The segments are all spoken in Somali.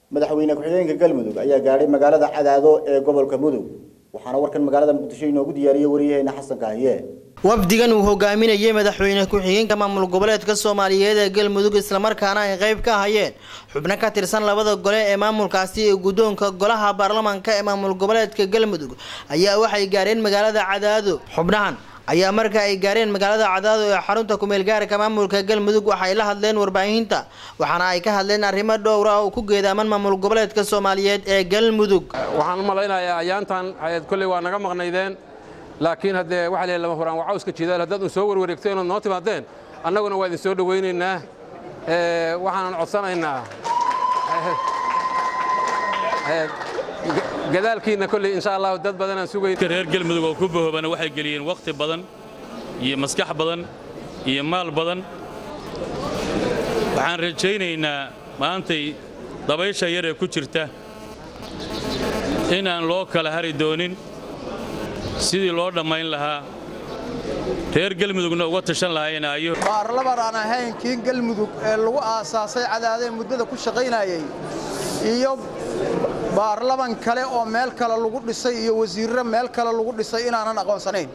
madaxweyne ku-xigeenka galmudug ayaa gaadhay magaalada cadaado ee gobolka mudug waxaana warkan magaalada muqdisho inoogu diyaariyey waryaheena xasan kaahiye wafdigan uu hogaaminayay madaxweyne ku-xigeenka maamul goboleedka soomaaliyeed ee galmudug islamarkaana ay qayb ka hayeen xubno ka tirsan labada gole ee maamulkaasi ee guddoonka golaha baarlamaanka ee maamul goboleedka galmudug ayaa waxay gaareen magaalada cadaado xubnahan ayaa marka ay gaareen magaalada cadaado ee xarunta kumeel gaarka maamulka galmudug waxay la hadleen warbaahinta waxaana ay ka hadleen arrimo dhowra oo ku geedaaman maamul goboleedka soomaaliyeed ee galmudug waxaan u malaynayaa ayaantan kolley waa naga maqnaydeen laakiin haddee waxa la lama huraan waa cawska jidaal haddaad un soo warwareegteen ood noo timaadeen annaguna waa idin soo dhowaynaynaa waxaanan codsanaynaa gadaalkiinna kolley insha allahu dad badanaan sugayn reer galmudug oo ku bahoobana waxay geliyeen wakhti badan iyo maskax badan iyo maal badan waxaan rajaynaynaa maantay dabaysha yar ee ku jirta inaan loo kala hari doonin sidii loo dhammayn lahaa reer galmudugna uga tashan lahaynayo baarlaman aan ahayn kii galmudug ee lagu aasaasay cadaadee muddada ku shaqaynayay iyo baarlaman kale oo meel kale lagu dhisay iyo wasiirro meel kale lagu dhisay inaanan aqoonsanayn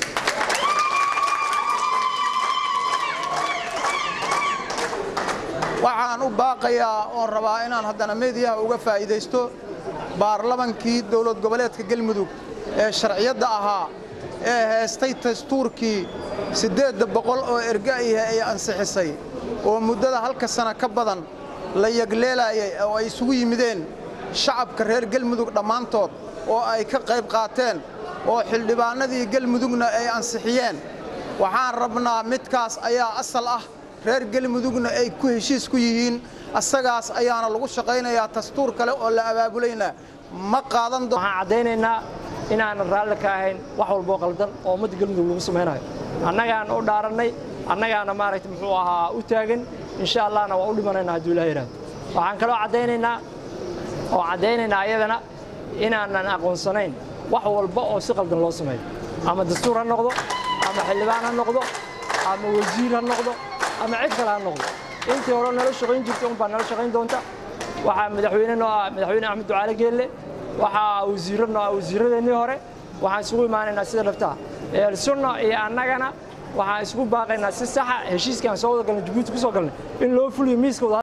waxaan u baaqayaa oon rabaa inaan haddana meediyaha uga faa'iidaysto baarlamankii dowlad goboleedka galmudug ee sharciyadda ahaa ee heestay dastuurkii siddeedda boqol oo erga'iha ay ansixisay oo muddada halka sana ka badan la yagleelaayay oo ay isugu yimideen shacabka reer galmudug dhammaantood oo ay ka qayb qaateen oo xildhibaannadii galmudugna ay ansixiyeen waxaan rabnaa midkaas ayaa asal ah reer galmudugna ay ku heshiis ku yihiin asagaas ayaana lagu shaqaynayaa dastuur kale oo la abaabulayna ma qaadan waxaan caddaynaynaa inaanan raalli ka ahayn wax walboo qaldan oo ummadda galmudug lagu samaynayo annagaana u dhaarannay annagaana maaragta muxuu ahaa u taagan insha allahna waa u dhimanaynaa hadduu ilaha yidhahdo waxaan kaloo caddaynaynaa oo caddaynaynaa ayadana inaanan aqoonsanayn wax walba oo si qaldan loo sameeyo ama dastuur ha noqdo ama xildhibaan ha noqdo ama wasiir ha noqdo ama cid kale ha noqdo intii hore nala shaqayn jirta unbaa nala shaqayn doonta waxaa madaxweyne noo ah madaxweyne axmed ducaale geelle waxaa wasiirro noo ah wasiirradeennii hore waxaan isugu imaanaynaa sida dhaftaha eelsunna iyo annagana waxaan isugu baaqaynaa si saxa heshiiskaan soo wada galnay jabuuti ku soo galnay in loo fuliyo miiskooda